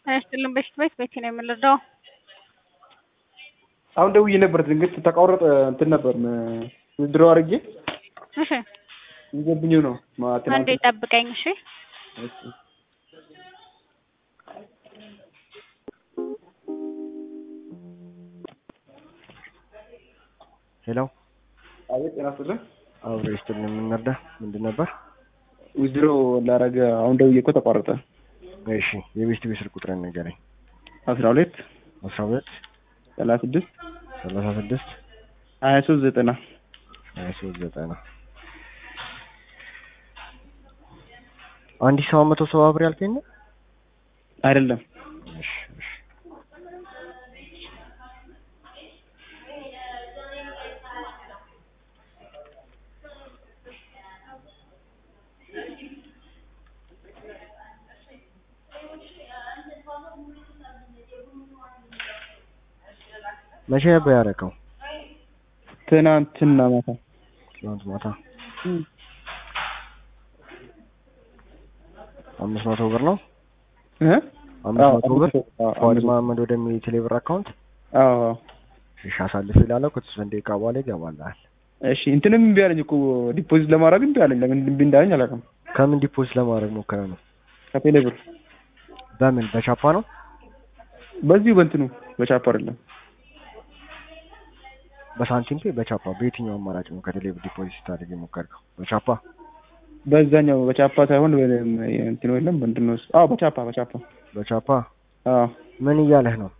አይስጥልን በፊት ቤት ቤቴ ነው የምንረዳው። አሁን ደውዬ ነበር ድንገት ተቋረጠ። እንትን ነበር ድሮ አድርጌ እሺ ይገብኝ ነው አንዴ ጠብቀኝ። እሺ ሄሎ አቤት ጤና ይስጥልን። አብሮ ይስጥልን። የምንረዳ ምንድን ነበር? ዊዝድሮ ላረገ አሁን ደውዬ እኮ ተቋረጠ። እሺ የቤት ቤት ስልክ ቁጥርን ንገረኝ። አስራ ሁለት አስራ ሁለት ሰላሳ ስድስት ሰላሳ ስድስት ሀያ ሶስት ዘጠና ሀያ ሶስት ዘጠና አንድ ሺህ ሰባት መቶ ሰባ ብር ያልከኝ ነው? አይደለም እሺ እሺ መቼ ነበር ያደረገው? ትናንትና ማታ ትናንት ማታ አምስት መቶ ብር ነው። እ አምስት መቶ ብር አዎ፣ ፏድ አምስት መቶ። መሀመድ ወደሚል ቴሌብር አካውንት አዎ እሺ፣ አሳልፍ ይላለው ከተወሰነ ደቂቃ በኋላ ይገባልሃል። እሺ እንትንም እምቢ አለኝ እኮ ዲፖዚት ለማድረግ እምቢ አለኝ። ለምን እምቢ እንዳለኝ አላውቅም። ከምን ዲፖዚት ለማድረግ ሞከረ ነው? ከቴሌ ብር በምን በቻፓ ነው? በዚሁ በእንትኑ በቻፕ አይደለም በሳንቲም ፔ በቻፓ በየትኛው አማራጭ ነው ከቴሌብር ዲፖዚት ስታደርግ የሞከርከው? በቻፓ በዛኛው በቻፓ ሳይሆን በ- እንትኑ የለም ምንድን ነው እሱ? አዎ በቻፓ በቻፓ በቻፓ አዎ ምን እያለህ ነው?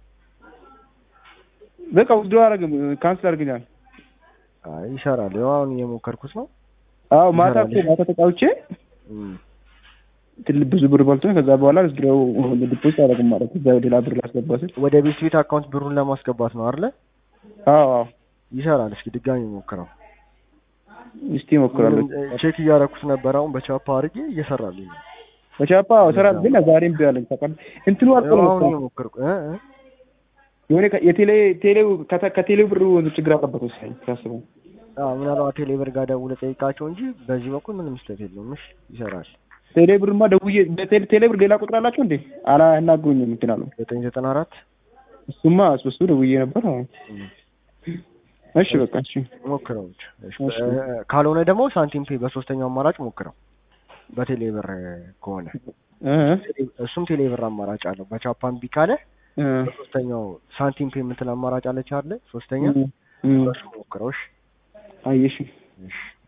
በቃ ውስዶ አረግም ካንስል አድርግኛል። አይ ይሰራል። ያው አሁን እየሞከርኩት ነው። አዎ ማታ እኮ ይሰራል። ማታ ተጫውቼ እም፣ ትል ብዙ ብር በልቶኝ ከዛ በኋላ ውስድሮው ዲፖዚት አደረግም ማለት ከዛ ሌላ ብር ላስገባ ስል ወደ ቤት ቤት አካውንት ብሩን ለማስገባት ነው አይደለ? አዎ አዎ ይሰራል። እስኪ ድጋሚ ሞክረው። እስቲ እሞክራለሁ። ቼክ እያደረኩት ነበር። አሁን በቻፓ አድርጌ እየሰራልኝ ነው። በቻፓ አዎ እሰራለሁ ግን ዛሬም ቢ አለኝ ታውቃለህ። እንትኑ አልቆ ያው ነው አሁን እኮ እየሞከርኩ እ እ የሆነ ከ- የቴሌ ቴሌው ከተ- ከቴሌው ብር ችግር አለበት መሰለኝ ሳስበው። አዎ ምናልባት ቴሌብር ጋር ደውለህ ጠይቃቸው እንጂ በዚህ በኩል ምንም ስህተት የለውም። እሺ ይሰራል። ቴሌ ብርማ ደውዬ በቴሌ ቴሌ ብር ሌላ ቁጥር አላቸው እንዴ? አላናግሩኝም እንትን አሉ። ዘጠኝ ዘጠና አራት እሱማ እሱ ደውዬ ነበር። አዎ እሺ በቃ እሺ ሞክረው ብቻ። እሺ፣ እሺ። እ- ካልሆነ ደግሞ ሳንቲም ፔ በሶስተኛው አማራጭ ሞክረው። በቴሌብር ከሆነ እ እሱም ቴሌብር አማራጭ አለው። በቻፓ እምቢ ካለ እ በሶስተኛው ሳንቲም ፔ የምትል አማራጭ አለች አይደለ? ሶስተኛ እ እ በሱ ሞክረው። እሺ አየሽ እሺ